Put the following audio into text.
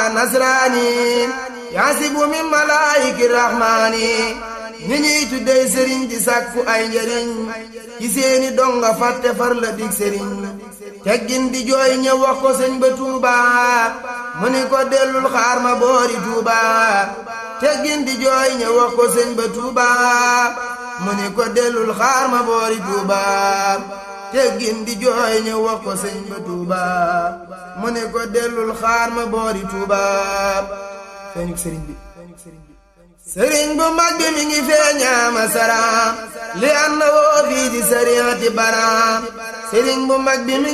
nasraani yaasibu min malaayiki rahmaani ñi ñuy tuddey sëriñ di sàkku ay njëriñ ci seeni donga fàtte far la dig sëriñ teggin di jooy ñëw wax ko sëñ ba tuuba mu ni ko dellul xaar ma boori tuuba teggin di jooy ñëw wax ko sëñ ba tuuba mu ni ko dellul xaar ma boori tuuba teggin di jooy ñëw wax ko sëñ ba tuuba mu ni ko dellul xaar ma boori tuuba feeñu sëriñ bi sëriñ bu mag bi mi ngi feeñaama saraam li an na woo fii di sariati baraam sëriñ bu mag bi mi